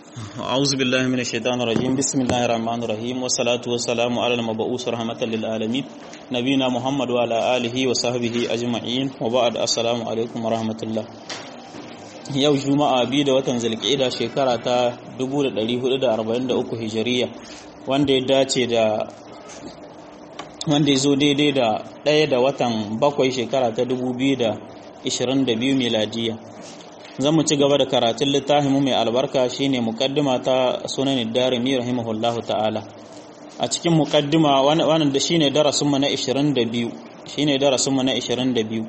أعوذ بالله من الشيطان الرجيم بسم الله الرحمن الرحيم والصلاة والسلام على المبعوث رحمة للعالمين نبينا محمد وعلى آله وصحبه أجمعين وبعد السلام عليكم ورحمة الله yau juma'a biyu da watan zulqa'ida shekara ta 1443 hijiriya wanda ya dace da wanda ya zo daidai da ɗaya da watan bakwai shekara ta 2022 miladiya zan mu ci gaba da karatun littafin mai albarka shine muqaddima ta sunan darimi rahimahullahu ta'ala a cikin muqaddima wannan da shine darasin mu na 22 shine darasin mu na 22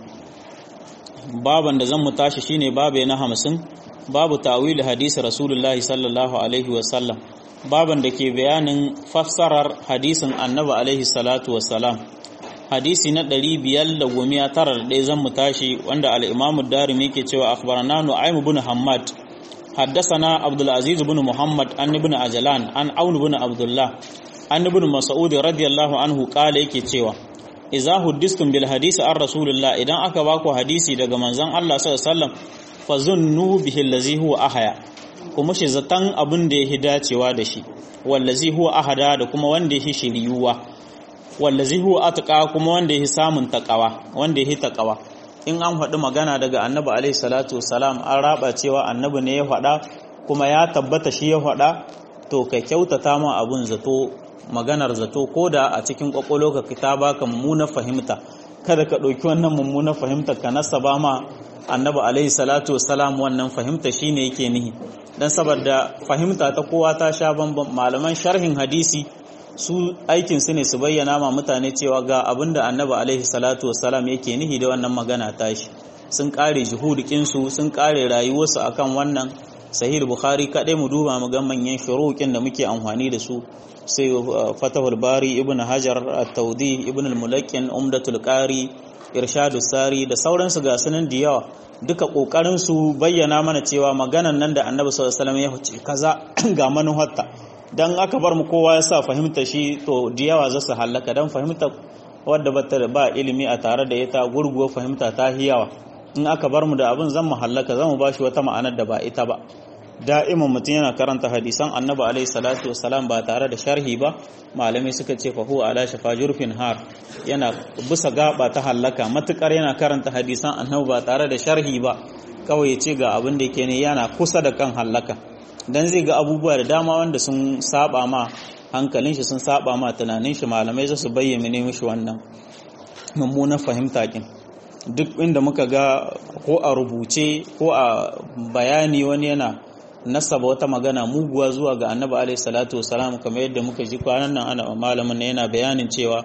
baban da zan mu tashi shine babe na 50 babu ta'wil hadisi rasulullahi sallallahu alaihi wa sallam baban da ke bayanin fassarar hadisin annabi alaihi salatu wassalam hadisi na ɗari biyar da gomiya tara da ɗaya zan mu tashi wanda al'imamu darimi ke cewa akhbarana nu'aym ibn hammad haddasana abdul aziz ibn muhammad an ibn ajlan an aun ibn abdullah an ibn mas'ud radiyallahu anhu kala yake cewa idza huddistum bil hadisi an rasulullah idan aka baku hadisi daga manzon Allah sallallahu alaihi wasallam fazunnu bihi allazi huwa ahya kuma shi zatan abin da yake dacewa da shi wallazi huwa ahada da kuma wanda yake shiriyuwa wallazi huwa atqa kuma wanda yake samun taqawa wanda yake taqawa in an faɗi magana daga annabi alaihi salatu wassalam an raba cewa annabi ne ya faɗa kuma ya tabbata shi ya faɗa to ka kyautata ma abun zato maganar zato ko da a cikin kwakwalo ka ta baka mummunar fahimta kada ka ɗauki wannan mummunar fahimta ka nasaba ma annabi alaihi salatu wassalam wannan fahimta shine yake nihi dan saboda fahimta ta kowa ta sha bamban malaman sharhin hadisi su aikin su ne su bayyana ma mutane cewa ga abinda annabi alaihi salatu wassalam yake nihi da wannan magana tashi sun kare juhudikin su sun kare rayuwarsu akan wannan sahih bukhari kadai mu duba mu ga manyan shuruqin da muke amfani da su sai fatahul bari ibn hajar at-tawdi ibn al-mulakkin umdatul qari irshadus sari da sauransu ga sunan da yawa duka kokarin su bayyana mana cewa maganan nan da annabi sallallahu alaihi wasallam ya huce kaza ga manuhatta dan aka bar mu kowa ya sa fahimta shi to da yawa za su halaka dan fahimta wadda bata ba ilimi a tare da ita gurguwar fahimta ta hiyawa in aka bar mu da abin zan mu halaka zan mu bashi wata ma'anar da ba ita ba da'iman mutum yana karanta hadisan annabi alaihi salatu wassalam ba tare da sharhi ba malamai suka ce fa huwa ala shafa jurfin har yana bisa gaba ta halaka matukar yana karanta hadisan annabi ba tare da sharhi ba kawai ya ce ga abin da yake ne yana kusa da kan halaka dan zai ga abubuwa da dama wanda sun saba ma hankalin shi sun saba ma tunanin shi malamai za su bayyana ne mishi wannan mummunan fahimta kin duk inda muka ga ko a rubuce ko a bayani wani yana nasaba wata magana muguwa zuwa ga annabi alaihi salatu wasalam kamar yadda muka ji kwanan nan ana malamin ne yana bayanin cewa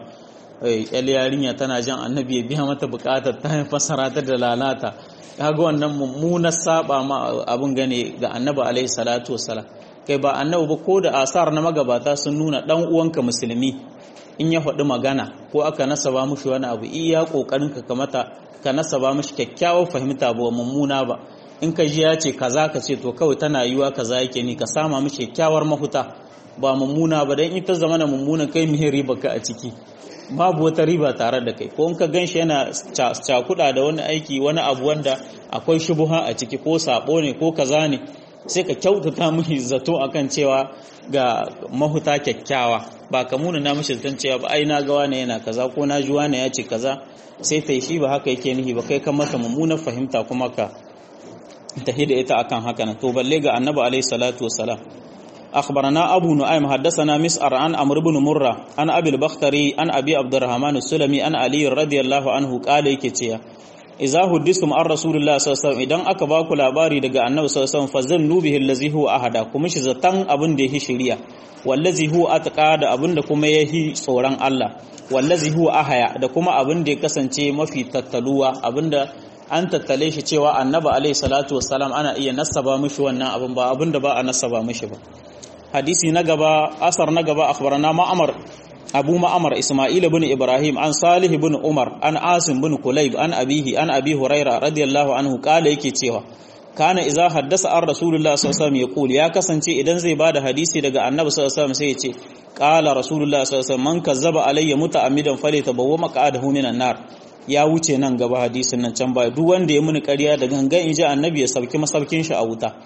yal yarinya tana jan annabi ya biya mata bukatar ta fasara ta da lalata kaga wannan mummunar saba ma abun gane ga annabi alaihi salatu wasalam kai ba annabi ba ko da asar na magabata sun nuna dan uwanka musulmi in ya faɗi magana ko aka nasaba mushi wani abu iya kokarin ka kamata ka nasaba mushi kyakkyawar fahimta ba mummuna ba in ka ji ya ce kaza ka ce to kawai tana yiwa kaza yake ni ka sama mishi kyakkyawar mahuta ba mummuna ba dan ita zama na mummuna kai mihin riba ka a ciki babu wata riba tare da kai ko in ka ganshi yana cakuda da wani aiki wani abu wanda akwai shubuha a ciki ko sabo ne ko kaza ne sai ka kyautata mishi zato akan cewa ga mahuta kyakkyawa ba ka muna na mishi zaton cewa ba ai na ga wani yana kaza ko na ji wani ya ce kaza sai ta shi ba haka yake nihi ba kai kan mata mummunar fahimta kuma ka tahi da ita akan haka na to balle ga annabi alayhi salatu wassalam akhbarana abu nu'aym haddathana mis'ar an amr ibn murra an abi al-bakhtari an abi abdurrahman as-sulami an ali radiyallahu anhu qala yake cewa idza huddistum an rasulullah sallallahu alaihi wasallam idan aka baku labari daga annabi sallallahu alaihi wasallam fazannu bihi allazi huwa ahada kuma shi zatan abin da yake shari'a wallazi huwa atqa da abin da kuma yahi tsoron Allah wallazi huwa ahaya da kuma abin da ya kasance mafi tattaluwa abin da an tattale shi cewa annaba alaihi salatu wassalam ana iya nasaba mishi wannan abin ba abin da ba a nasaba mishi ba hadisi na gaba asar na gaba akhbarana ma'amar abu ma'amar isma'il ibn ibrahim an salih ibn umar an asim ibn kulayb an abihi an abi huraira radiyallahu anhu kala yake cewa kana idza haddasa an rasulullah sallallahu alaihi wasallam yaqul ya kasance idan zai bada hadisi daga annabi sallallahu alaihi wasallam sai ya ce qala rasulullah sallallahu alaihi wasallam man kazzaba alayya muta'ammidan falyatabawa maq'adahu minan nar ya wuce nan gaba hadisin nan can baya duk wanda ya muni ƙarya da gangan in ji annabi ya sauki masaukin shi a wuta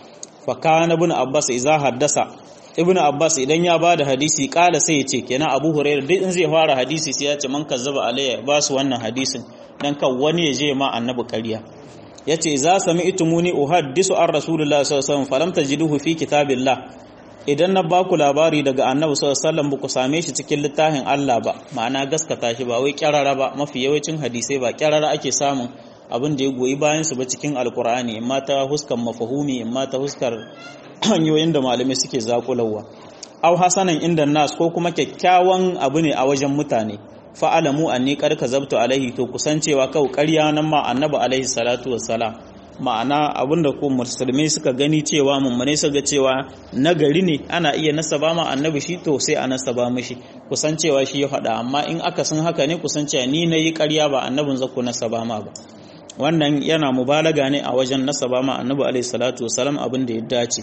fa kana ibn abbas idza haddasa ibn abbas idan ya bada hadisi kala sai ya ce kenan abu hurairah duk in zai fara hadisi sai ya ce man kazzaba alayya ba su wannan hadisin dan kan wani ya je ma annabi ƙarya yace za sami itumuni uhaddisu an rasulullahi sallallahu alaihi wasallam falam tajiduhu fi kitabillah idan na baku labari daga annabi sallallahu alaihi wasallam ku same shi cikin littafin Allah ba ma'ana gaskata shi ba wai kyarara ba mafi yawancin hadisai ba kyarara ake samun abin da ya goyi bayan su ba cikin alkur'ani imma ta huskar mafahumi imma ta huskar hanyoyin da malamai suke zakulawa aw hasanan inda nas ko kuma kyakkyawan abu ne a wajen mutane fa'alamu anni qad kazabtu alaihi to kusancewa kau ƙarya nan ma annabi alaihi salatu wassalam ma'ana abinda ko musulmai suka gani cewa mummune su ga cewa nagari ne ana iya nasaba ma annabi shi to sai a nasaba mishi kusancewa shi ya faɗa amma in aka san haka ne kusancewa ni na yi ƙarya ba annabin zaku nasaba ma ba wannan yana mubalaga ne a wajen nasaba ma annabi alaihi salatu wasalam abin da ya dace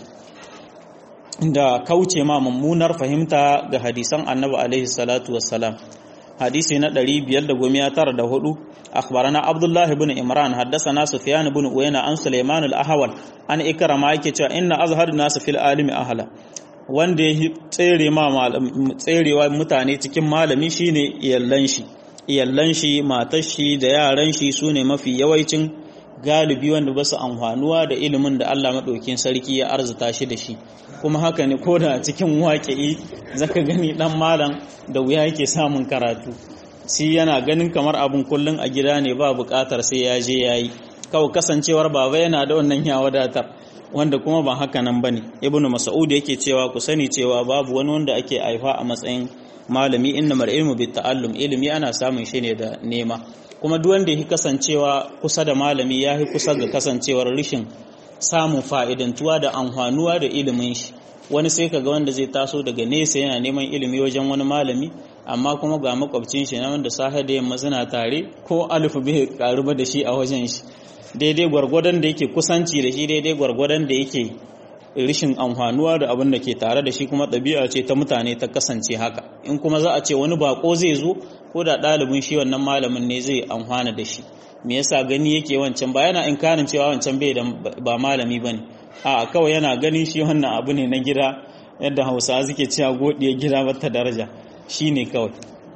da kauce ma mummunar fahimta ga hadisan annabi alaihi salatu wasalam hadisi na 594 akhbarana abdullah ibn imran haddathana sufyan ibn uyayna an sulaiman al-ahwal an ikrama yake cewa inna azhar nas fil alimi ahla wanda ya tsere ma tserewa mutane cikin malami shine iyallan shi iyallan shi matar shi da yaran shi sune mafi yawancin galibi wanda ba su amfanuwa da ilimin da Allah maɗaukin sarki ya arzuta shi da shi kuma haka ne ko da cikin waƙi zaka gani ɗan malam da wuya yake samun karatu shi yana ganin kamar abin kullum a gida ne ba buƙatar sai ya je ya yi kawai kasancewar baba yana da wannan ya wadatar wanda kuma ba haka nan ba ne ibn mas'ud yake cewa ku sani cewa babu wani wanda ake haifa a matsayin malami inna mar ilmu bit ta'allum ilimi ana samun shi ne da nema kuma duk wanda ya kasancewa kusa da malami ya yi kusa ga kasancewar rishin samun fa'idantuwa da amfanuwa da ilimin shi wani sai kaga wanda zai taso daga nesa yana neman ilimi wajen wani malami amma kuma ga makwabcin shi na wanda safe da yamma suna tare ko alifu bai karu da shi a wajen shi daidai gwargwadon da yake kusanci da shi daidai gwargwadon da yake rishin amfanuwa da abin da ke tare da shi kuma ɗabi'a ce ta mutane ta kasance haka in kuma za a ce wani bako zai zo ko da ɗalibin shi wannan malamin ne zai amfana da shi me yasa gani yake wancan ba yana inkarin cewa wancan bai da ba malami bane a kawai yana ganin shi wannan abu ne na gida yadda hausa suke cewa godiyar gida bata daraja shine kawai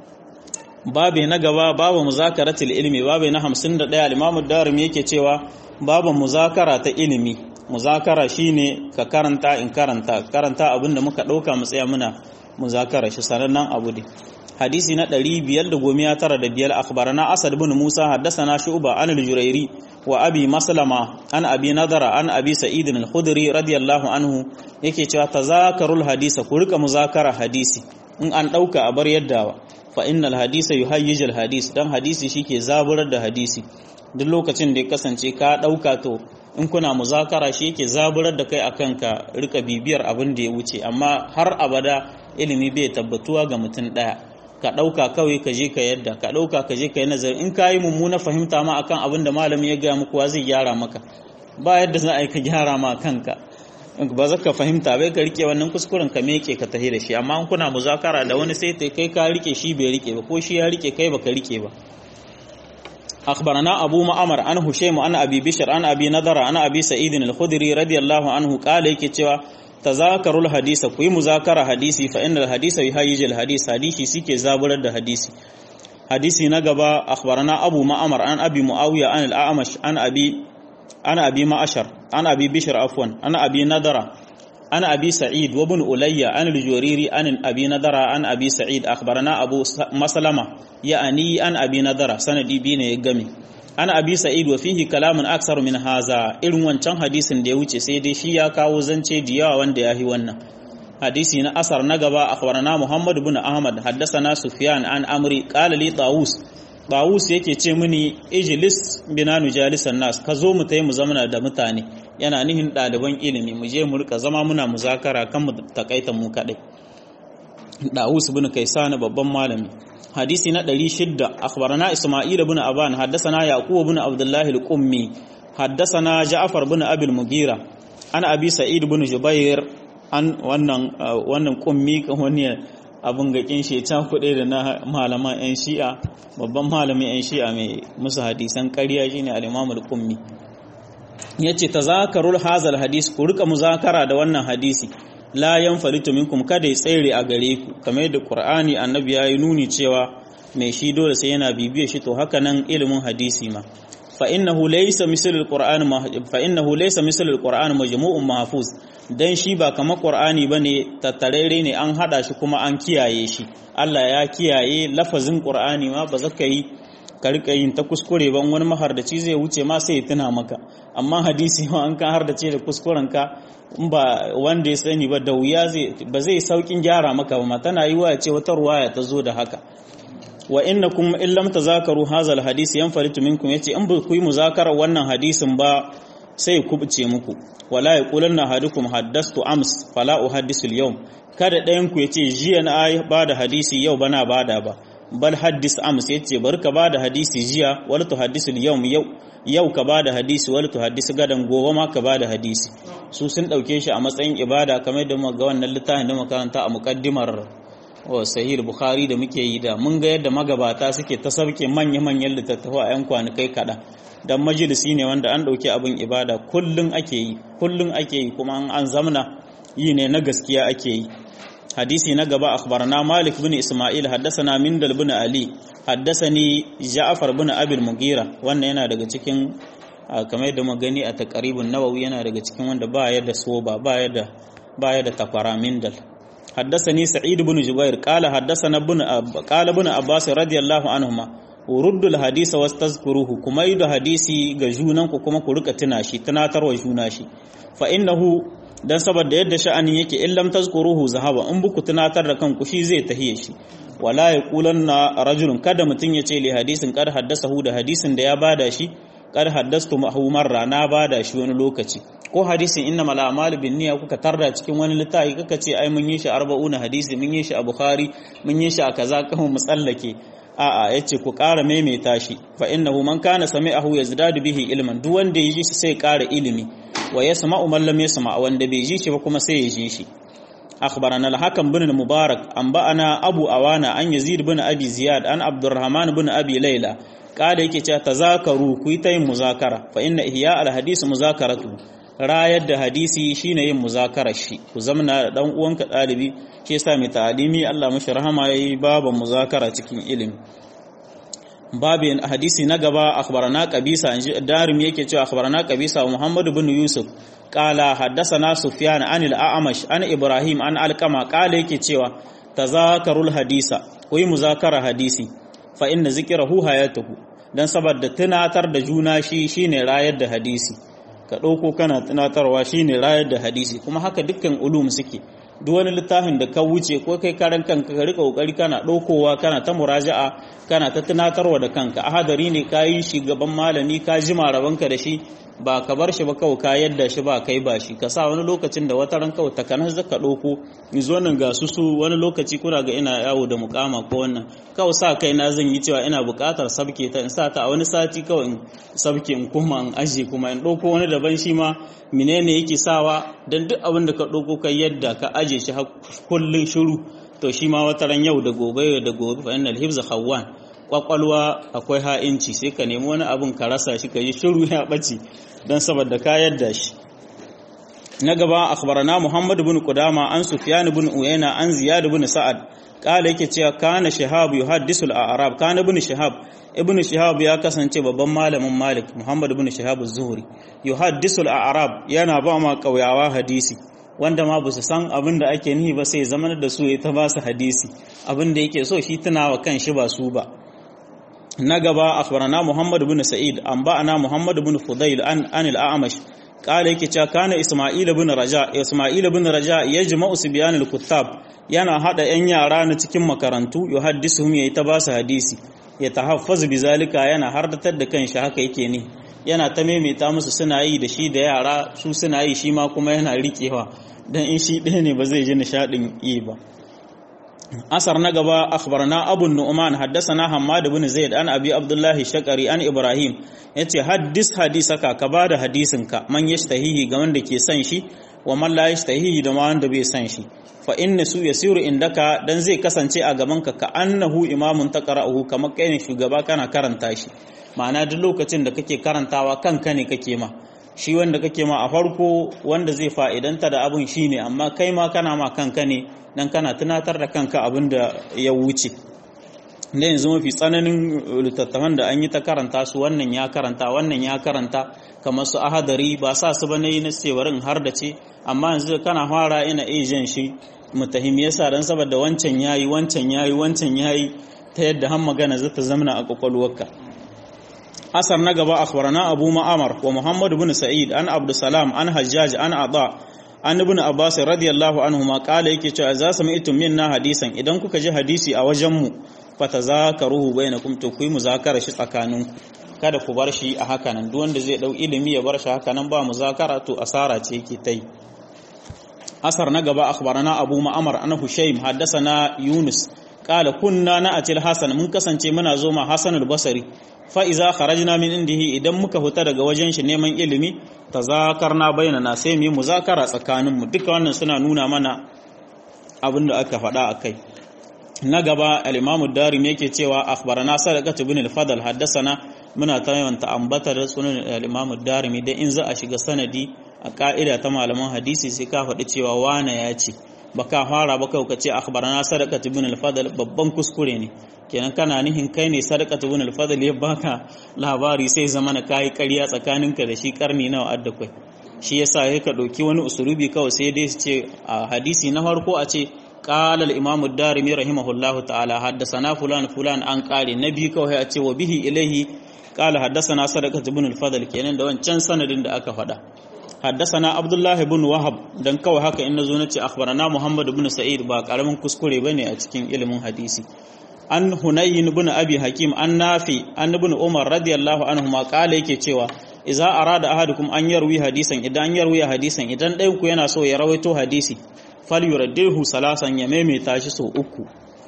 babe na gaba babu muzakaratul ilmi babe na 51 al-Imam darimi yake cewa babu muzakara ta ilimi muzakara shine ka karanta in karanta karanta abinda muka dauka mu tsaya muna muzakara shi sanannen abu ne hadisi na 595 akhbarana asad ibn musa haddathana shu'ba an al-jurairi wa abi maslama an abi nadara an abi sa'id al-khudri radiyallahu anhu yake cewa tazakarul hadisa ku rika muzakara hadisi in an dauka a bar yaddawa fa innal hadisa yuhayyijul hadis dan hadisi shike zaburar da hadisi duk lokacin da ya kasance ka dauka to in kuna muzakara shi yake zaburar da kai akan ka rika bibiyar abin da ya wuce amma har abada ilimi bai tabbatuwa ga mutum daya ka dauka kawai ka je ka yadda ka dauka ka je ka yi nazari in ka yi mummuna fahimta ma akan abin da malami ya gaya muku zai gyara maka ba yadda za a yi ka gyara ma kanka ba za ka fahimta bai ka rike wannan kuskuren ka meke ka tahi da shi amma in kuna muzakara da wani sai kai ka rike shi bai rike ba ko shi ya rike kai baka rike ba أخبرنا أبو معمر عن هشيم عن أبي بشر عن أبي نضر عن أبي سعيد الخدري رضي الله عنه قال يكتوى تذاكروا الحديث كوي مذاكرة حديثي فإن الحديث يهيج الحديث حديثي سيكي زابر الحديث حديثي نقبا أخبرنا أبو معمر عن أبي معاوية عن الأعمش عن أبي عن أبي معشر عن أبي بشر عفوا عن أبي نضر عن أبي سعيد وابن أولي عن الجريري عن أبي نضر عن أبي سعيد أخبرنا أبو مسلمة يعني عن أبي نضر سندي بين يقمي عن أبي سعيد وفيه كلام أكثر من هذا إلو وانشان حديث دي وچه سيدي شيا كاو زنچه ديا وان دي آهي وانا حديثي نا أثر نقبا أخبرنا محمد بن أحمد حدثنا سفيان عن أمري قال لي طاووس طاووس yake ce mini ijlis bina nujalisan nas ka zo mu tayi mu zamana da mutane yana nihin ɗaliban ilimi mu je mu rika zama muna muzakara kan mu takaita mu kaɗai Dawus bin Kaisan babban malami hadisi na 600 akhbarana Isma'il bin Aban haddathana Yaqub bin Abdullah al-Qummi haddathana Ja'far bin Abi al-Mughira an Abi Sa'id bin Jubair an wannan wannan Qummi wani abun gakin shi ta kuɗe da na malaman 'yan shi'a babban malamin 'yan shi'a mai musu hadisan ƙarya shine al-Imam al-Qummi yace tazakarul hazal hadis ku rika muzakara da wannan hadisi la yanfalitu minkum kada ya tsere a gare ku kamar da qur'ani annabi yayi nuni cewa mai shi dole sai yana bibiye shi to haka nan ilimin hadisi ma fa innahu laysa misal alquran fa innahu laysa misal alquran majmu'un mahfuz dan shi ba kamar qur'ani bane tattarere ne an hada shi kuma an kiyaye shi Allah ya kiyaye lafazin qur'ani ma ba zaka yi ka rika yin ta kuskure ban wani mahardaci zai wuce ma sai ya tuna maka amma hadisi ma an kan hardace da kuskuren ka in ba wanda ya sani ba da wuya zai ba zai saukin gyara maka ba tana yi wa ce wata ruwaya ta zo da haka wa innakum in lam tazakaru hadha alhadith yanfaritu minkum yace in ba ku yi muzakarar wannan hadisin ba sai ku buce muku wala yaqulanna hadukum haddastu ams fala uhaddisu alyawm kada ɗayan ku yace jiya na ba da hadisi yau bana bada ba bal haddis ams yace bar ka bada hadisi jiya wala tuhaddisu alyawm yau yau ka bada hadisi wala tuhaddisu gadan gobe ma ka bada hadisi su sun dauke shi a matsayin ibada kamar da muka ga wannan littafin da makaranta a muqaddimar wa sahih bukhari da muke yi da mun ga yadda magabata suke ta sauke manya-manyan littattafai a yan kwanakai kaɗan dan majalisi ne wanda an ɗauki abin ibada kullun ake yi kullun ake yi kuma an zamna yi ne na gaskiya ake yi hadisi na gaba akhbarana malik bin isma'il haddathana mindal bin ali haddathani ja'far bin abil mugira wannan yana daga cikin kamar yadda mu gani a taqribun nawawi yana daga cikin wanda ba ya da soba ba ya da ba ya da takwara mindal حدثني سعيد بن جبير قال حدثنا ابن قال ابن عباس رضي الله عنهما ورد الحديث واستذكروه كما يد حديثي ga junanku kuma ku rika tuna shi tunatarwa juna shi fa innahu dan saboda yadda sha'anin yake in lam tazkuruhu zahaba in buku tunatar da kanku shi zai tahiye shi wala yaqulanna rajulun kada mutun yace li hadisin kad haddasahu da hadisin da ya bada shi kad haddastu mahu marra na bada shi wani lokaci ko hadisin inna mal a'malu bin niyya kuka tarda cikin wani littafi kaka ce ai mun yi shi 40 hadisi mun yi shi a bukhari mun yi shi a kaza kan mu tsallake a'a yace ku ƙara maimaita shi fa innahu man kana sami'ahu yazdadu bihi ilman duk wanda ya ji shi sai ƙara ilimi wa yasma'u man lam yasma' wanda bai ji shi ba kuma sai ya ji shi أخبرنا الحكم بن المبارك أنبأنا أبو أوانا أن يزيد بن أبي زياد أن عبد الرحمن بن أبي ليلى قال يكي تذاكروا كويتين مذاكرة فإن إحياء الحديث مذاكرته rayar da hadisi shine yin muzakarar shi ku zamana dan uwanka dalibi shi yasa mai ta'alimi Allah mashi rahama yayi baban muzakara cikin ilimi babin hadisi na gaba akhbarana qabisa inji darim yake cewa akhbarana qabisa Muhammad ibn Yusuf qala haddathana Sufyan an al-A'mash an Ibrahim an Alqama qala yake cewa tazakarul hadisa ku yi muzakara hadisi fa inna zikrahu hayatuhu dan saboda tunatar da juna shi shine rayar da hadisi ka ɗauko kana tunatarwa shine rayar da hadisi kuma haka dukkan ulum suke duk wani littafin da ka wuce ko kai karan kanka ka rika kokari kana ɗaukowa kana ta muraja'a kana ta tunatarwa da kanka ahadari ne ka yi shi gaban malami ka ji marabanka da shi ba ka bar shi ba kawai ka yadda shi ba kai ba shi ka sa wani lokacin da wata ran kawai takanar zaka ɗauko zo nan ga su su wani lokaci kuna ga ina yawo da mukama ko wannan kawai sa kai na zan yi cewa ina buƙatar sabke ta in sa ta a wani sati kawai in sabke in koma in aje kuma in ɗauko wani daban shi ma menene yake sawa dan duk abin da ka ɗauko kai yadda ka aje shi kullun shiru to shi ma wata ran yau da gobe da gobe fa innal hibza khawwan kwakwalwa akwai ha'inci sai ka nemi wani abin ka rasa shi ka yi shiru ya ɓace don saboda ka yadda shi na gaba akhbarana Muhammad ibn Qudama an Sufyan ibn Uyayna an Ziyad ibn Sa'ad kala yake cewa kana Shihab yuhaddisu al-Arab kana ibn Shihab ibn Shihab ya kasance babban malamin Malik Muhammad ibn Shihab az-Zuhri yuhaddisu al-Arab yana ba ma kauyawa hadisi wanda ma basu san abin da ake nihi ba sai zamanar da su ya ta ba su hadisi abin da yake so shi tunawa kan shi ba su ba na gaba akhbarana Muhammad ibn Sa'id an ba'ana Muhammad ibn Fudayl an an al-A'mash qala yake cewa kana Isma'il ibn Raja Isma'il ibn Raja yajma'u sibyan al-kuttab yana hada yan yara na cikin makarantu yuhaddisuhum yayi ta basu hadisi ya tahaffazu bizalika yana hardatar da kanshi haka yake ne yana ta maimaita musu suna yi da shi da yara su suna yi shi ma kuma yana rikewa dan in shi ɗaya ne ba zai ji nishadin yi ba أثر نقبا أخبرنا أبو النعمان حدثنا حماد بن زيد أن أبي عبد الله الشقري أن إبراهيم yace haddis hadisaka ka bada hadisinka man yashtahihi ga wanda ke san shi wa man la yashtahihi da ma wanda bai san shi fa inna su yasiru indaka dan zai kasance a gaban ka ka annahu imamun taqra'uhu kamar kai ne shugaba kana karanta shi ma'ana duk lokacin da kake karantawa kanka ne kake ma shi wanda kake ma a farko wanda zai fa'idanta da abin shi ne amma kai ma kana ma kanka ne dan kana tunatar da kanka abin da ya wuce da yanzu mafi tsananin littattafan da an yi ta karanta su wannan ya karanta wannan ya karanta kamar su ahadari ba sa su bane na cewarin har da ce amma yanzu kana fara ina ejen shi mutahim yasa dan saboda wancan yayi wancan yayi wancan yayi ta yadda har magana zata zamana a kwakwalwarka asar na gaba akhbarana abu ma'amar wa muhammad ibn sa'id an abdusalam an hajjaj an ada an ibn abbas radiyallahu anhu ma kala yake cewa za su mi'tum minna hadisan idan kuka ji hadisi a wajen mu fatazakaruhu bainakum to ku yi muzakara shi tsakaninku kada ku bar shi a haka nan duk wanda zai dau ilimi ya bar shi haka nan ba muzakara to asara ce yake tai asar na gaba akhbarana abu ma'amar an hushaym haddathana yunus qala kunna na'atil hasan mun kasance muna zo ma hasan al-basri fa iza kharajna min indihi idan muka huta daga wajen shi neman ilimi tazakarna bainana sai mu yi muzakara tsakanin mu duka wannan suna nuna mana abin da aka faɗa akai na gaba al-imamu darimi yake cewa akhbarana sadaqat ibn al-fadl haddathana muna ta yawanta ambatar sunan al-imamu darimi dan in za a shiga sanadi a ka'ida ta malaman hadisi sai ka faɗi cewa wane ya ce baka fara ba kai ka ce akhbarana sadaqat ibn al-fadl babban kuskure ne kenan kana nihin kai ne sadaqat ibn al-fadl ya baka labari sai zamana kai ƙarya tsakaninka da shi karni nawa adda kai shi yasa sai ka dauki wani usulubi kawai sai dai su ce a hadisi na farko a ce قال الإمام الدارمي رحمه الله تعالى حدثنا فلان فلان عن قال نبي كوه أتي وبه إليه قال حدثنا صدقة بن الفضل كينن دوان can sanadin da aka faɗa حدثنا عبد الله بن وهب dan kawai haka in nazo nace akhbarana Muhammad ibn Sa'id ba karamin kuskure bane a cikin ilimin hadisi an Hunayn ibn Abi Hakim an Nafi an ibn Umar radiyallahu anhu ma kala yake cewa idza arada ahadukum an yarwi hadisan idan yarwi hadisan idan ɗayan ku yana so ya rawaito hadisi falyuraddihu salasan ya maimaita shi sau uku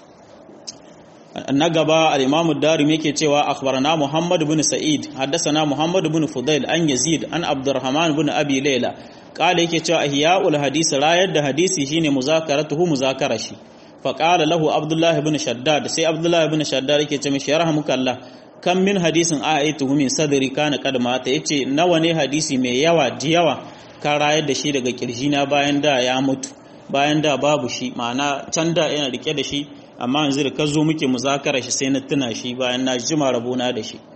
na gaba al-imamu darim yake cewa akhbarana muhammad ibn sa'id haddathana muhammad ibn fudail an yazid an abdurrahman ibn abi layla qala yake cewa ihya'ul hadis rayar da hadisi shine muzakaratuhu muzakara shi fa qala lahu abdullah ibn shaddad sai abdullah ibn shaddad yake ce mishi yarhamukallah kam min hadisin a'aytuhu min sadri kana qad mata yace nawa ne hadisi mai yawa ji yawa ka rayar da shi daga kirjina bayan da ya mutu bayan da babu shi ma'ana can da yana rike da shi amma yanzu da ka zo muke muzakara shi sai na tuna shi bayan na jima rabona da shi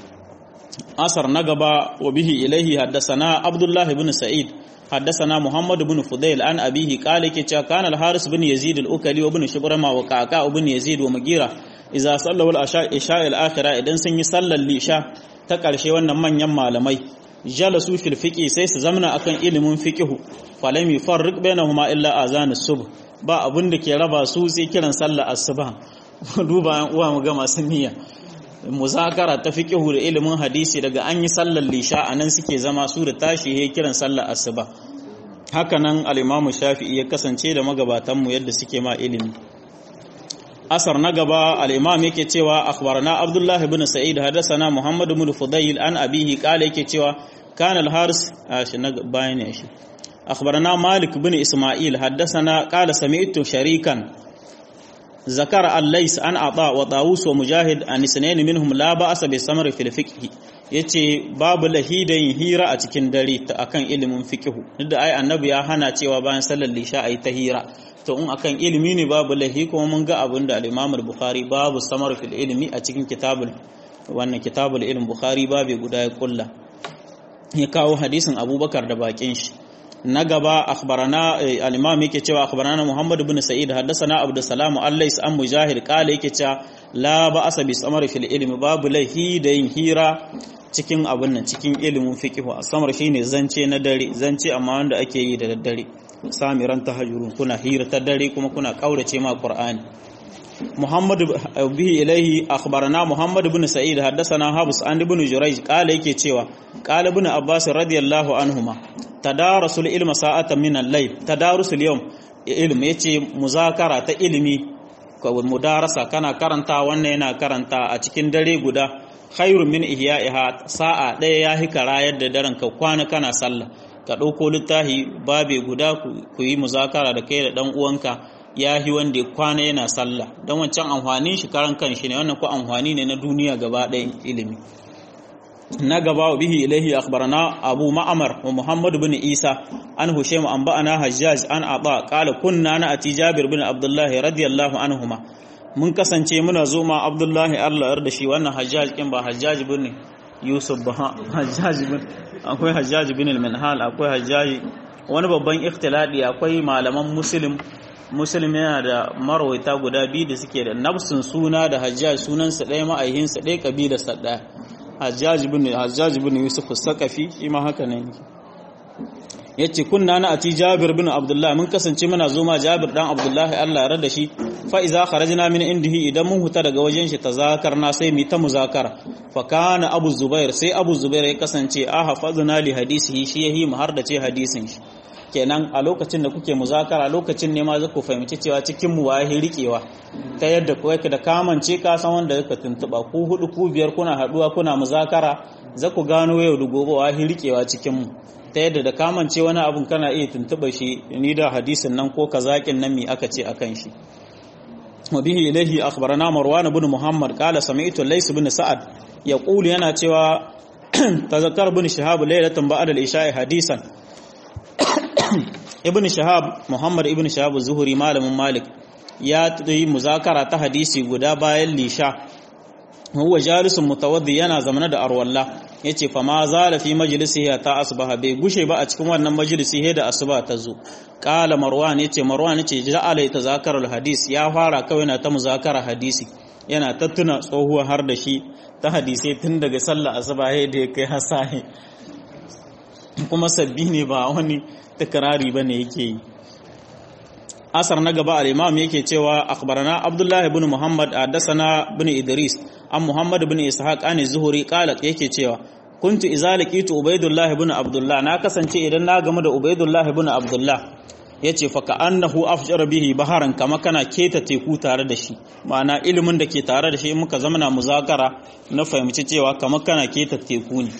asar na gaba wa bihi ilaihi haddasana abdullahi ibn sa'id haddasana muhammad ibn fudail an abihi qala ke cewa kana al-haris ibn yazid al-ukali wa ibn shubrama wa qaqa ibn yazid wa magira idza sallu al-asha isha al-akhirah idan sun yi sallar lisha ta karshe wannan manyan malamai jalasu fil fiqi sai su zamna akan ilimin fiqhu falam yufarriq bainahuma illa azan as-subh ba abin da ke raba su sai kiran sallar asuba duba an uwa mu ga masu niyya muzakara ta fiqhu da ilimin hadisi daga an yi sallar lisha anan suke zama su da tashi he kiran sallar asuba haka nan al-imamu shafi'i ya kasance da magabatan mu yadda suke ma ilimi asar na gaba al-imam yake cewa akhbarana abdullah ibn sa'id hadathana muhammad ibn fudayl an abihi qala yake cewa kana al-haris shi na bayan shi akhbarana malik ibn isma'il hadathana qala sami'tu sharikan zakara al-lays an ata wa tawus wa mujahid an isnayn minhum la ba'sa bi samar fil fiqh yace babu lahidan hira a cikin dare ta akan ilimin fiqh duk da ai annabi ya hana cewa bayan sallar lisha ayi ta hira to in akan ilimi ne babu lahi kuma mun ga abin da al-Imam al-Bukhari babu samar fil ilmi a cikin kitabul wannan kitabul ilm Bukhari babu guda ya kulla ya kawo hadisin Abubakar da bakin shi na gaba akhbarana al-Imam yake cewa akhbarana Muhammad ibn Sa'id haddathana Abdul Salam al-Lais an Mujahid qala yake cewa la ba'asa bi samar fil ilmi babu lahi da yin hira cikin abin nan cikin ilimin fiqh samar shine zance na dare zance amma wanda ake yi da daddare samiran tahajjurun kuna hira ta dare kuma kuna kaurace ma qur'ani muhammad bihi ilaihi akhbarana muhammad ibn sa'id haddathana habs an ibn jurayj qala yake cewa qala ibn abbas radiyallahu anhuma tadarasul ilma sa'atan min al-layl tadarusul yawm ilm yace muzakara ta ilimi ko mudarasa kana karanta wannan yana karanta a cikin dare guda khairun min ihya'iha sa'a daya yahi karayar da daren ka kwana kana sallah ka ɗauko littafi babe guda ku yi muzakara da kai da ɗan uwanka ya yi wanda ya kwana yana sallah don wancan amfanin shi karan kan shi ne wannan ko amfani ne na duniya gaba ɗayan ilimi na gaba bihi ilaihi akhbarana abu ma'amar wa muhammad bin isa an hushaym an ba'ana hajjaj an aba qala kunna na ati jabir bin abdullah radiyallahu anhuma mun kasance muna zo ma abdullah Allah da shi wannan hajjaj kin ba hajjaj bin yusuf ba hajjaj bin akwai hajjaj bin al-minhal akwai hajjaj wani babban ikhtiladi akwai malaman muslim muslim yana da marwaita guda biyu da suke da nafsin suna da hajjaj sunansa ɗaya ma'aihinsa ɗaya ƙabilarsa ɗaya hajjaj bin yusuf sakafi shi ma haka ne ya ce kunna na ati jabir bin abdullah mun kasance muna zo ma jabir dan abdullahi allah ya rada shi fa iza kharajna min indihi idan mun huta daga wajen shi tazakarna sai mu ta muzakara fa kana abu zubair sai abu zubair ya kasance a hafazna li hadisihi shi yahi mu har da ce hadisin shi kenan a lokacin da kuke muzakara lokacin ne ma za ku fahimci cewa cikin mu waye rikewa ta yadda kuwa da kamance ka san wanda ka tuntuba ku hudu ku biyar kuna haduwa kuna muzakara za ku gano yau da gobe waye rikewa cikin mu ta yadda da kamance wani abun kana iya tuntuba shi ni da hadisin nan ko kazakin nan mi aka ce akan shi wa bihi ilahi akhbarana marwan ibn muhammad qala sami'tu lays ibn sa'ad yaqulu yana cewa tazakkar ibn shihab laylatan ba'da al-isha'i hadisan ibn shahab muhammad ibn shahab zuhuri malamin malik ya yi muzakara ta hadisi guda bayan lisha huwa jalisun mutawaddi yana zamana da arwalla yace fa ma zala fi majlisihi ta asbaha bai gushe ba a cikin wannan majalisi he da asuba ta zo qala marwan yace marwan yace ja'ala yatazakaru hadis ya fara kawai na ta muzakara hadisi yana tattuna tsohuwa har da shi ta hadisai tun daga sallar asuba he da ya kai hasahi kuma sabbi ne ba wani takrari bane yake yi asar na gaba al-imam yake cewa akhbarana abdullah ibn muhammad haddathana ibn idris an muhammad ibn ishaq an zuhuri qala yake cewa kuntu idza laqitu ubaydullah ibn abdullah na kasance idan na gamu da ubaydullah ibn abdullah yace fa ka'annahu afjara bihi baharan kama kana keta teku tare da shi ma'ana ilimin da ke tare da shi muka zama na muzakara na fahimci cewa kama kana keta teku ne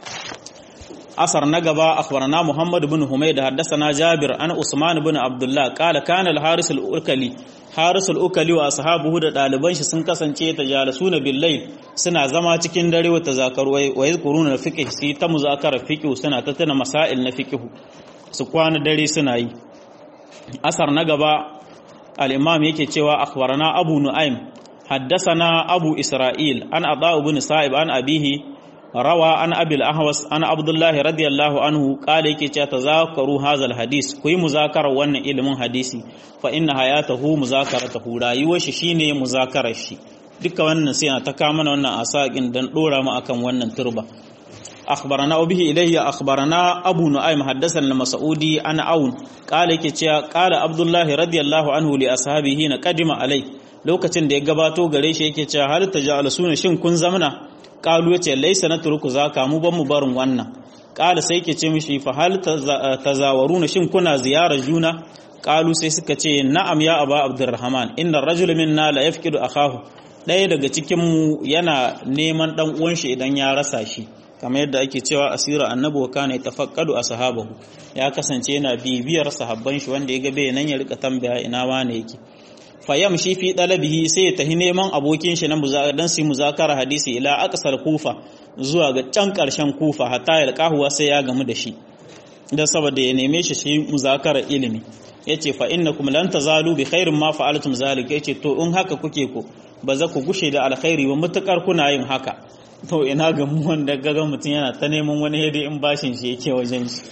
أثر نقبا أخبرنا محمد بن حميد حدثنا جابر أن عثمان بن عبد الله قال كان الحارس الأكلي حارس الأكلي وأصحابه da ɗaliban shi sun kasance ta jalasuna billayl suna zama cikin dare wata zakaru wa yadhkuruna fiqh sai ta muzakara fiqh suna ta tana masail na fiqh su kwana dare suna yi asar na gaba al-imam yake cewa akhbarana abu nu'aym haddathana abu isra'il an adha ibn sa'ib an abihi rawa an abil ahwas an abdullahi radiyallahu anhu kala yake cewa tazakaru hazal hadis ku yi muzakarar wannan ilimin hadisi fa inna hayatahu muzakaratuhu rayuwar shi shine muzakarar shi duka wannan sai ta kama mana wannan asakin dan dora mu akan wannan turba akhbarana bihi ilayhi akhbarana abu nu'aym haddathana al-mas'udi an aun kala yake cewa kala abdullahi radiyallahu anhu li ashabihi na qadima alai lokacin da ya gabato gare shi yake cewa hal taja'alusuna shin kun zamana kalu yace laisa na turku zaka mu ban mu barin wannan kala sai yake ce mishi fa hal tazawaruna shin kuna ziyarar juna kalu sai suka ce na'am ya aba abdurrahman inna rajul minna la yafqidu akahu ɗaya daga cikin mu yana neman dan uwan shi idan ya rasa shi kamar yadda ake cewa asira annabi wa kana tafaqqadu ashabahu ya kasance yana bibiyar sahabban shi wanda ya ga bai nan ya rika tambaya ina wane yake fayam shi fi dalabihi sai ya tahi neman abokin shi na dan su muzakara hadisi ila aqsal kufa zuwa ga can karshen kufa hatta yalqahuwa sai ya gamu da shi dan saboda ya neme shi shi muzakara ilimi yace fa innakum lan tazalu bi khairin ma fa'altum zalika yace to in haka kuke ko ba za ku gushe da alkhairi ba mutakar kuna yin haka to ina ga mu wanda gaga mutun yana ta neman wani hede in bashin shi yake wajen shi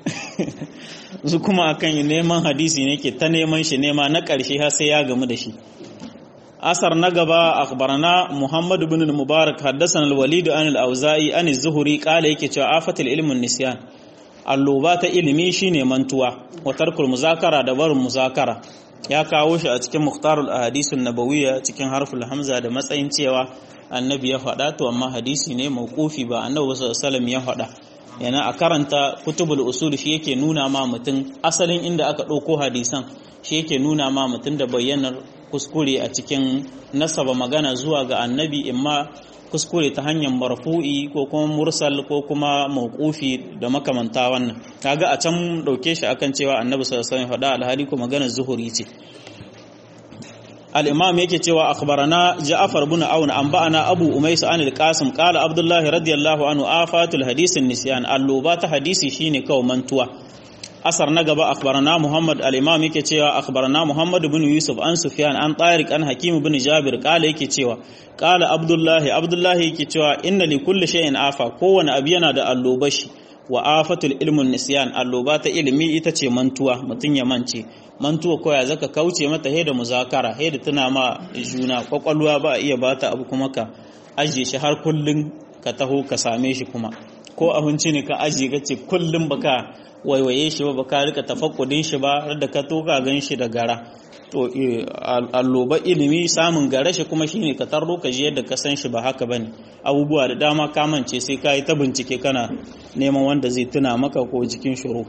su kuma akan neman hadisi ne ke ta neman shi nema na ƙarshe har sai ya gamu da shi asar na gaba akhbarana muhammad ibn al-mubarak haddathana al-walid an al-auza'i an az-zuhri qala yake cewa afatul ilmun nisyan alluba ta ilimi shine mantuwa wa tarkul muzakara da barin muzakara ya kawo shi a cikin mukhtarul ahadisun nabawiyya cikin harful hamza da matsayin cewa annabi ya faɗa to amma hadisi ne mauqufi ba annabi sallallahu alaihi wasallam ya faɗa yana a karanta kutubul usul shi yake nuna ma mutum asalin inda aka ɗauko hadisan shi yake nuna ma mutum da bayyanar kuskure a cikin nasaba magana zuwa ga annabi imma kuskure ta hanyar marfu'i ko kuma mursal ko kuma mawqufi da makamanta wannan kaga a can dauke shi akan cewa annabi sallallahu alaihi wasallam faɗa alhali ko maganar zuhuri ce al-imam yake cewa akhbarana Ja'far ibn Aun anba'ana Abu Umays an al-Qasim qala Abdullah radiyallahu anhu afatul hadith an-nisyan alluba ta hadisi shine kawai mantuwa asar na gaba akhbarana Muhammad al-imam yake cewa akhbarana Muhammad ibn Yusuf an Sufyan an Tariq an Hakim ibn Jabir qala yake cewa qala Abdullah Abdullah yake cewa inna li kulli shay'in afa kowane abu yana da allobashi wa afatul ilmun nisyan alloba ta ilimi ita ce mantuwa mutun ya mance mantuwa koya zaka kauce mata da muzakara da tuna ma juna kwakwalwa ba iya bata abu kuma ka ajiye shi har kullun ka taho ka same shi kuma ko abinci ne ka ajiye ka ce kullun baka waiwaye shi ba baka rika tafakkudin shi ba da ka toka gan shi da gara to alloba ilimi samun gare shi kuma shine ka tarro ka ji yadda ka san shi ba haka bane abubuwa da dama ka mance sai ka yi ta bincike kana neman wanda zai tuna maka ko jikin shuru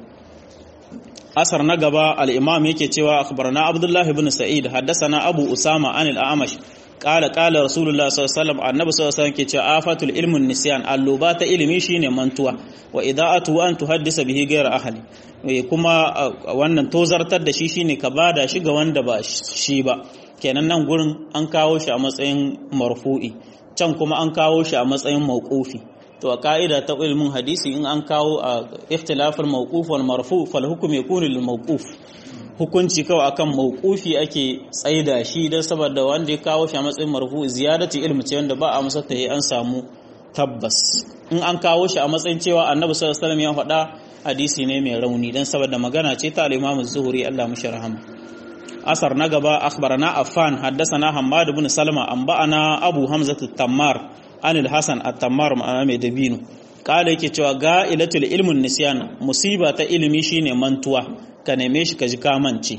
asar na gaba al-imam yake cewa akhbarana abdullah ibn sa'id haddathana abu usama an al-amash qala qala rasulullah sallallahu alaihi wasallam annabi sallallahu alaihi wasallam ke cewa afatul ilmun nisyan alluba ta ilimi shine mantuwa wa ida'atu an tuhaddisa bihi ghayra ahli kuma wannan tozartar da shi shine ka bada shi ga wanda ba shi ba kenan nan gurin an kawo shi a matsayin marfu'i can kuma an kawo shi a matsayin mawqufi to a ka'ida ta ilmin hadisi in an kawo a ikhtilafin mawquf wal marfu fal hukm yakunu lil mawquf hukunci kawai akan mawqufi ake tsaida shi dan saboda wanda ya kawo shi a matsayin marfu ziyadati ilmi ce wanda ba a masa ta an samu tabbas in an kawo shi a matsayin cewa annabi sallallahu alaihi wasallam ya faɗa hadisi ne mai rauni dan saboda magana ce ta al-Imam az-Zuhri Allah mushi rahama asar na gaba akhbarana Affan haddathana Hammad ibn Salma anba'ana Abu Hamza at-Tammar an al-Hasan at-Tammar ma'ana mai dabino kala yake cewa ga'ilatul ilmun nisyan musiba ta ilimi shine mantuwa ka neme shi ka ji kamance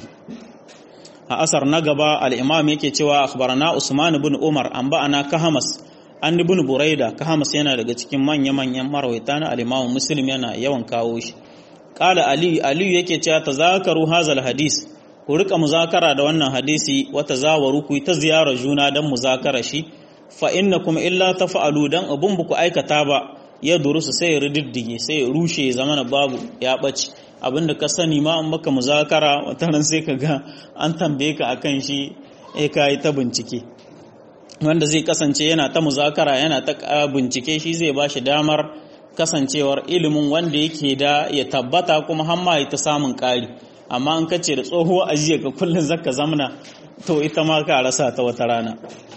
a asar na gaba al-Imam yake cewa akhbarana Usman ibn Umar anba'ana Kahamas an ibn buraida kahamas yana daga cikin manya-manyan marwaita na al-imamu muslim yana yawan kawo shi qala ali ali yake cewa tazakaru hazal hadis ku rika muzakara da wannan hadisi wa tazawaru ku ta ziyara juna dan muzakara shi fa innakum illa tafa'alu dan abun buku aikata ba ya durusu sai ya riddige sai ya rushe zamana babu ya bace abinda ka sani ma an maka muzakara wataran sai ka ga an tambaye ka akan shi eh kai ta bincike wanda zai kasance yana ta muzakara yana ta bincike shi zai ba shi damar kasancewar ilimin wanda yake da ya tabbata kuma hamma ya ta samun ƙari amma an kace da tsohuwa ajiya ka kullum zaka zamna to ita ma ka rasa ta wata rana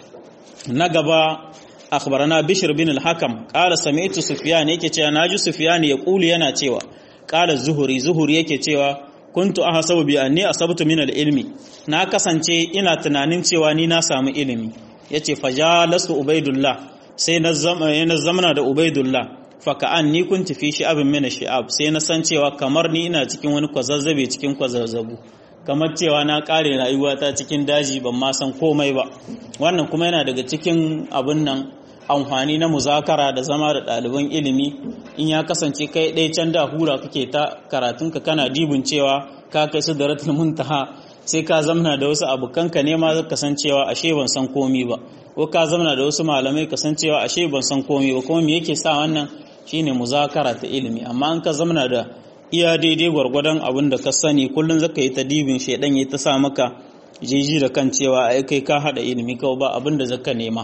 na gaba akhbarana bishr bin al-hakam qala sami'tu sufyan yake cewa naji sufyan ya kulu yana cewa qala zuhuri zuhuri yake cewa kuntu ahsabu bi anni asabtu min al-ilmi na kasance ina tunanin cewa ni na samu ilimi ya ce fajalasu ubaidullah sai na zamana da ubaidullah faka'an ni kun tafi shi abin mina shi'ab sai na san cewa kamar ni ina cikin wani kwazazzabe cikin kwazazzabu kamar cewa na kare rayuwata cikin daji ban ma san komai ba wannan kuma yana daga cikin abin nan amfani na muzakara da zama da ɗaliban ilimi in ya kasance kai ɗaya can da hura kake ta karatunka kana dibin cewa ka kai su da ratul muntaha sai ka zamna da wasu abokanka ne ma ka san cewa ashe ban san komi ba ko ka zamna da wasu malamai ka san cewa ashe ban san komi ba kuma me yake sa wannan shine muzakara ta ilimi amma an ka zamna da iya daidai gwargwadon abin da ka sani kullum zaka yi ta dibin shedan ya ta sa maka jiji da kan cewa ai kai ka hada ilimi kawai ba abin da zaka nema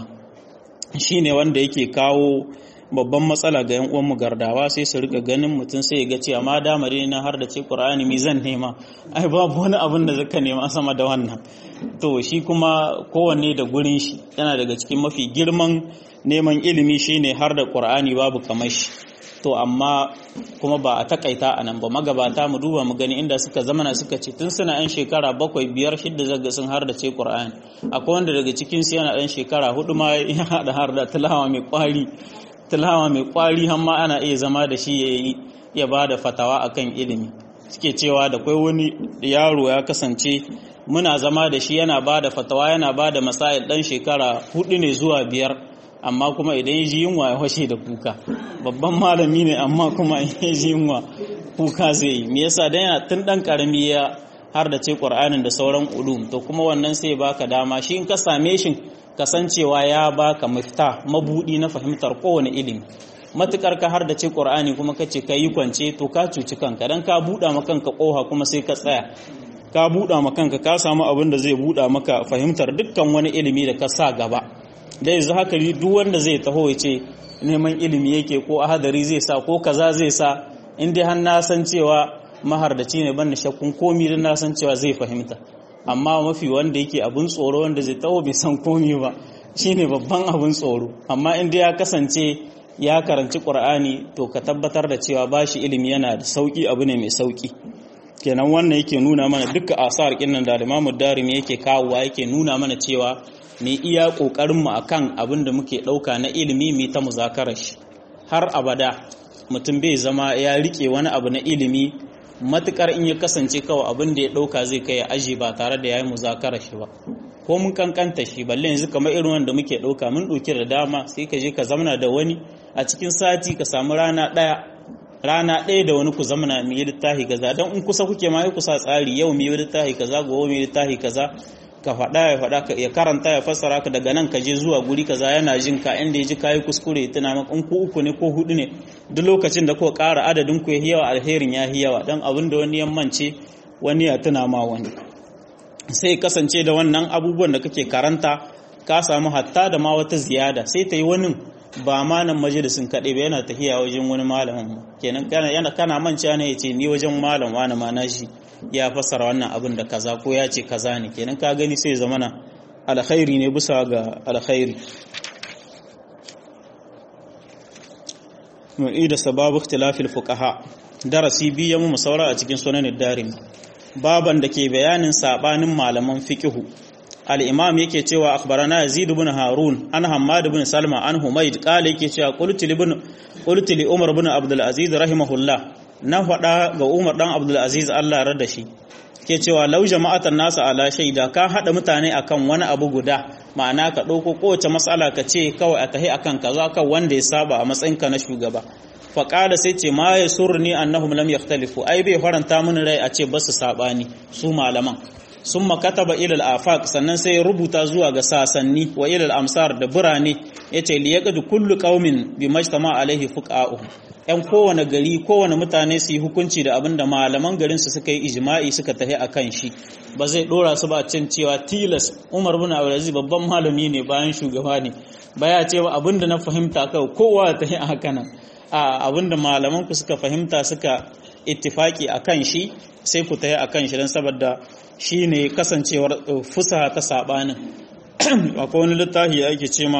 shine wanda yake kawo babban matsala ga yan uwan gardawa sai su rika ganin mutum sai ya ga cewa ma dama dai na har da ce Qur'ani mi zan nema ai babu wani abin da zaka nema sama da wannan to shi kuma kowanne da gurin shi yana daga cikin mafi girman neman ilimi shine har da Qur'ani babu kamar shi to amma kuma ba a takaita a nan ba magabata mu duba mu gani inda suka zamana suka ce tun suna yan shekara bakwai biyar shidda zaga sun har da ce Qur'ani akwai wanda daga cikin su yana dan shekara hudu ma ya hada har da tilawa mai kwari tilawa mai kwari har ma ana iya zama da shi ya ya ba da fatawa akan ilimi suke cewa da kwai wani yaro ya kasance muna zama da shi yana ba da fatawa yana ba da masail dan shekara hudu ne zuwa biyar amma kuma idan ya ji yunwa ya washe da kuka babban malami ne amma kuma ya ji yunwa kuka zai yi me yasa dan yana tun dan karami ya har da ce qur'anin da sauran ulum to kuma wannan sai baka dama shi in ka same shi kasancewa ya baka mafita mabudi na fahimtar kowane ilimi matukar ka har da ce qur'ani kuma kace kai yi kwance to ka cuci kanka dan ka buɗa ma kanka koha kuma sai ka tsaya ka buɗa ma kanka ka samu abin da zai buɗa maka fahimtar dukkan wani ilimi da ka sa gaba da yanzu haka duk wanda zai taho ya ce neman ilimi yake ko ahadari zai sa ko kaza zai sa in dai har na san cewa mahardaci ne ban da shakkun komi don na san cewa zai fahimta amma mafi wanda yake abun tsoro wanda zai taho bai san komi ba shine babban abun tsoro amma in dai ya kasance ya karanci qur'ani to ka tabbatar da cewa bashi ilimi yana da sauki abu ne mai sauki kenan wannan yake nuna mana duka asar kinnan da Imam Darimi yake kawowa yake nuna mana cewa mu iya kokarin mu akan abin da muke dauka na ilimi mu ta muzakarar shi har abada mutum bai zama ya rike wani abu na ilimi matukar in ya kasance kawai abin da ya dauka zai kai aji ba tare da yayi muzakarar shi ba ko mun kankanta shi balle yanzu kamar irin wanda muke dauka mun dauki da dama sai ka je ka zamana da wani a cikin sati ka samu rana daya rana ɗaya da wani ku zamana mai littafi kaza don in kusa kuke ma kusa tsari yau mai littafi kaza gobe mai littafi kaza ka faɗa ya faɗa ya karanta ya fassara ka daga nan ka je zuwa guri kaza yana jin ka inda ya ji kayi kuskure tana maka in ku uku ne ko hudu ne duk lokacin da kuka ƙara adadin ku ya yawa alherin ya yawa don abin da wani yammance wani ya tuna ma wani sai kasance da wannan abubuwan da kake karanta ka samu hatta da ma wata ziyada sai ta yi wani ba ma nan majalisin kaɗai ba yana tafiya wajen wani malamin kenan kana kana manca ne ya ce ni wajen malam wani ma nashi ya fassara wannan abin da kaza ko ya ce kaza ne kenan ka gani sai zamana alkhairi ne bisa ga alkhairi mu'i da sababu ikhtilafil fuqaha darasi biyu mu saura a cikin sunan darim baban da ke bayanin sabanin malaman fiqhu al-imam yake cewa akhbarana yazid ibn harun an hammad ibn salma an humayd qala yake cewa qultu ibn qultu li umar ibn abdul aziz rahimahullah na faɗa ga umar dan abdul aziz Allah ya da shi ke cewa lau jama'atan nasu ala shaida ka hada mutane akan wani abu guda ma'ana ka ɗauko kowace matsala ka ce kawai a tahi akan kaza kan wanda ya saba a matsayinka na shugaba faƙada sai ce ma ya surni annahum lam yakhtalifu ai bai faranta mini rai a ce ba su sabani su malaman sun makataba ilal afaq sannan sai ya rubuta zuwa ga sasanni wa ilal amsar da birane yace li yaqdu kullu qaumin bi majtama alaihi fuqa'u yan kowane gari kowane mutane su yi hukunci da abin da malaman garin su suka yi ijma'i suka tahi akan shi ba zai dora su ba cin cewa tilas Umar bin Abdulaziz babban malami ne bayan shugaba ne baya cewa abin da na fahimta kawai kowa ta yi haka nan a abin da malaman ku suka fahimta suka ittifaki akan shi sai ku tahi akan shi dan saboda shi ne kasancewar fusaha ta saɓanin akwai wani littafi da ake ce ma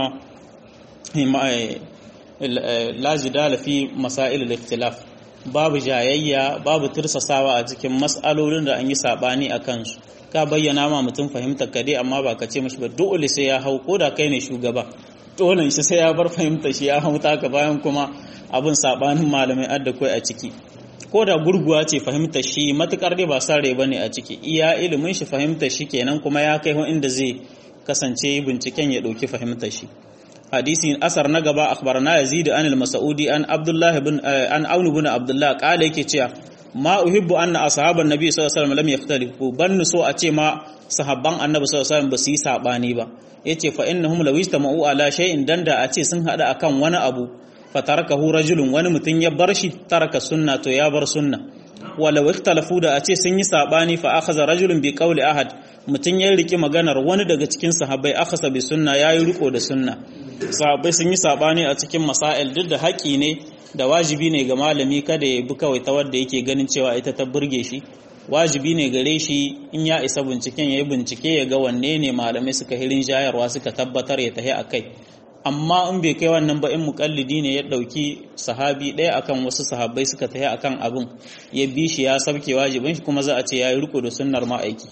lajidala fi masail ikhtilaf babu jayayya babu tursasawa a cikin mas'alolin da an yi saɓani a kansu ka bayyana ma mutum fahimtar ka dai amma ba ka ce mashi ba dole sai ya hau ko da kai ne shugaba dole shi sai ya bar fahimta shi ya hau taka bayan kuma abin saɓanin malamai adda kai a ciki ko da gurguwa ce fahimtar shi matukar dai ba sare ba ne a ciki iya ilimin shi fahimtar shi kenan kuma ya kai inda zai kasance binciken ya ɗauki fahimtar shi hadisi asar na gaba akhbarana yazid an al-mas'udi an abdullah ibn an aun ibn abdullah qala yake cewa ma uhibbu anna ashaban nabi sallallahu alaihi wasallam lam yakhtalifu ban so a ce ma sahabban annabi sallallahu alaihi wasallam ba su yi sabani ba yace fa innahum law istama'u ala shay'in danda a ce sun hada akan wani abu fatarakahu rajulun wani mutum ya bar shi taraka sunna to ya bar sunna walau ikhtalafu da a ce sun yi sabani fa akhadha rajulun bi qawli ahad mutum ya riki maganar wani daga cikin sahabbai akhasa bi sunna yayi riko da sunna sahabbai sun yi sabani a cikin masail duk da haƙi ne da wajibi ne ga malami kada ya bi kawai ta wadda yake ganin cewa ita ta burge shi wajibi ne gare shi in ya isa binciken ya yi bincike ya ga wanne ne malamai suka hirin jayarwa suka tabbatar ya tahi a kai amma in bai kai wannan ba in mukallidi ne ya dauki sahabi ɗaya akan wasu sahabbai suka tafi akan abin ya bi shi ya sabke wajibin shi kuma za a ce ya yi riko da sunnar ma'aiki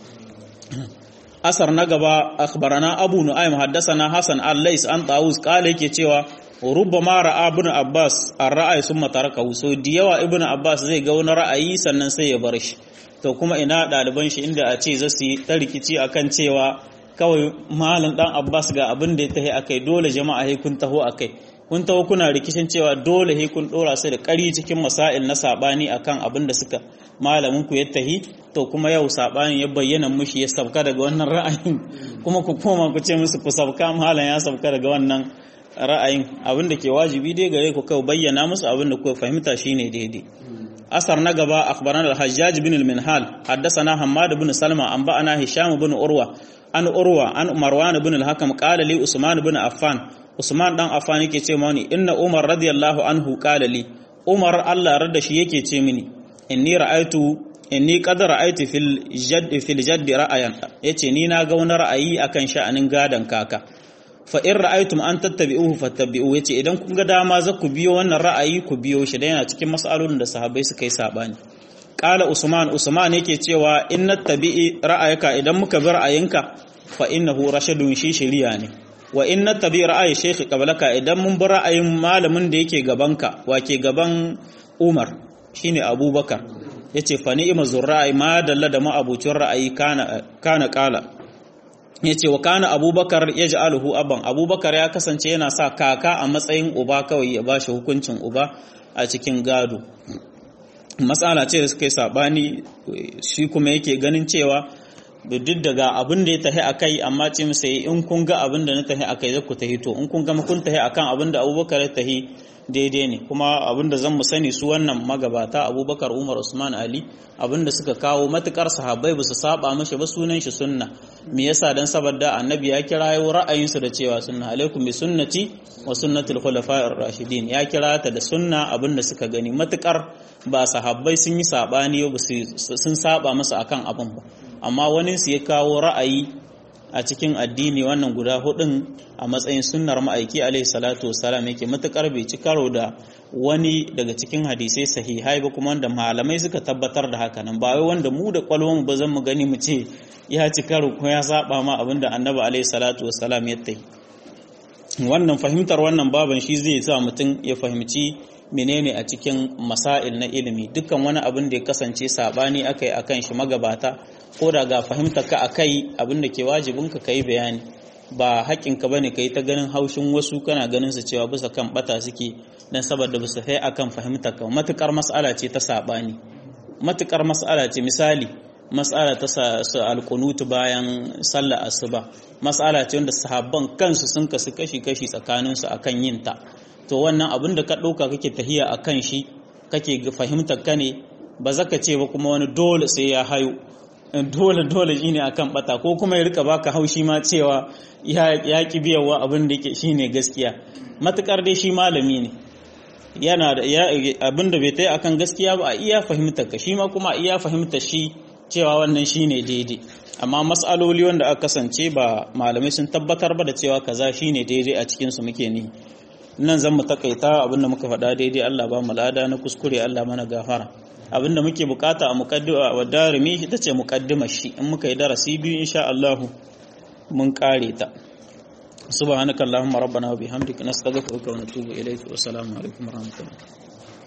asar na gaba akhbarana abu nu'aym haddathana hasan al-lais an tawus kala yake cewa rubbama ra'a ibn abbas ar-ra'ay summa tarakahu so diyawa ibn abbas zai ga wani ra'ayi sannan sai ya bar shi to kuma ina ɗaliban shi inda a ce za su yi ta rikici akan cewa kawai malam dan Abbas ga abin da ya tahi akai dole jama'a he kun taho akai kun taho kuna rikicin cewa dole he kun dora su da ƙari cikin masail na sabani akan abin da suka malamin ku ya tahi to kuma yau sabani ya bayyana mushi ya sabka daga wannan ra'ayin kuma ku koma ku ce musu ku sabka malam ya sabka daga wannan ra'ayin abin da ke wajibi dai gare ku kawai bayyana musu abin da ku fahimta shine daidai أثر نقبا أخبرنا الحجاج بن المنهال حدثنا حماد بن سلمة أنبأنا هشام بن أروى أن أروى أن مروان بن الحكم قال لي عثمان بن عفان عثمان دان عفان yake ce mani inna Umar radiyallahu anhu qala li Umar Allah radda shi yake ce mini inni ra'aitu inni qad ra'aitu fil jadd fil jadd ra'ayan yace ni na ga wani ra'ayi akan sha'anin gadan kaka fa in ra'aytum an tattabi'uhu fattabi'u yace idan kun ga dama za ku biyo wannan ra'ayi ku biyo shi da yana cikin mas'alolin da sahabbai suka yi sabani qala usman usman yake cewa in nattabi'i ra'ayaka idan muka bi ra'ayinka fa innahu rashadun shi shari'a ne wa in nattabi ra'ayi shaykh qablaka idan mun bi ra'ayin malamin da yake gabanka wa ke gaban Umar shine Abubakar yace fa ni'ma zurra'i ma dalla da ma'abucin ra'ayi kana kana qala ya ce wa kana abubakar ya ji aluhu abban abubakar ya kasance yana sa kaka a matsayin uba kawai ya ba shi hukuncin uba a cikin gado matsala ce da suka yi saɓani shi kuma yake ganin cewa duk daga abin da ya tahi a kai amma ce masa in kun ga abin da na tahi a kai zai ku tahi to in kun ga kun tahi akan abin da abubakar ya tahi daidai ne kuma abin da zan mu sani su wannan magabata abubakar umar usman ali abin da suka kawo matukar sahabbai ba su saba mashi ba sunan shi sunna me yasa dan saboda annabi ya kirayo ra'ayinsu da cewa sunna alaikum bi sunnati wa sunnatul khulafa'ir rashidin ya kira ta da sunna abin da suka gani matukar ba sahabbai sun yi sabani ba sun saba masa akan abin ba amma wani su ya kawo ra'ayi a cikin addini wannan guda hudun a matsayin sunnar ma'aiki alaihi salatu wassalam yake matukar bai ci karo da wani daga cikin hadisai sahihai ba kuma wanda malamai suka tabbatar da haka nan ba wai wanda mu da kwalwan ba zan mu gani mu ce ya ci karo ko ya saba ma abinda annabi alaihi salatu wassalam ya tayi wannan fahimtar wannan baban shi zai sa mutum ya fahimci menene a cikin masail na ilimi dukkan wani abin da ya kasance sabani akai akan shi magabata ko da ga fahimtar ka akai abin da ke wajibin ka kai bayani ba haƙƙin ka bane kai ta ganin haushin wasu kana ganin su cewa bisa kan bata suke dan saboda bisa sai akan fahimtar ka matukar mas'ala ce ta sabani matukar mas'ala ce misali mas'ala ta sa alqunut bayan sallar asuba mas'ala ce wanda sahabban kansu sun kasu kashi kashi tsakaninsu akan yin ta to wannan abin da ka ɗauka kake tahiya a kan shi kake fahimtar ka ne ba za ka ce ba kuma wani dole sai ya hayo dole dole shine akan bata ko kuma ya rika baka haushi ma cewa ya ki biyawa abin da yake shine gaskiya matukar dai shi malami ne yana da abin da bai tai akan gaskiya ba a iya fahimtar ka shi ma kuma a iya fahimtar shi cewa wannan shine daidai amma mas'aloli wanda aka kasance ba malamai sun tabbatar ba da cewa kaza shine daidai a cikin su muke ni nan zan mu takaita abinda muka faɗa daidai Allah ba mu lada na kuskure Allah mana gafara abinda muke bukata a muqaddima wa darimi ita ce muqaddimar shi in muka yi darasi biyu insha Allah mun kare ta subhanakallahumma rabbana wa bihamdika nastaghfiruka wa natubu ilayk wa assalamu alaikum wa rahmatullahi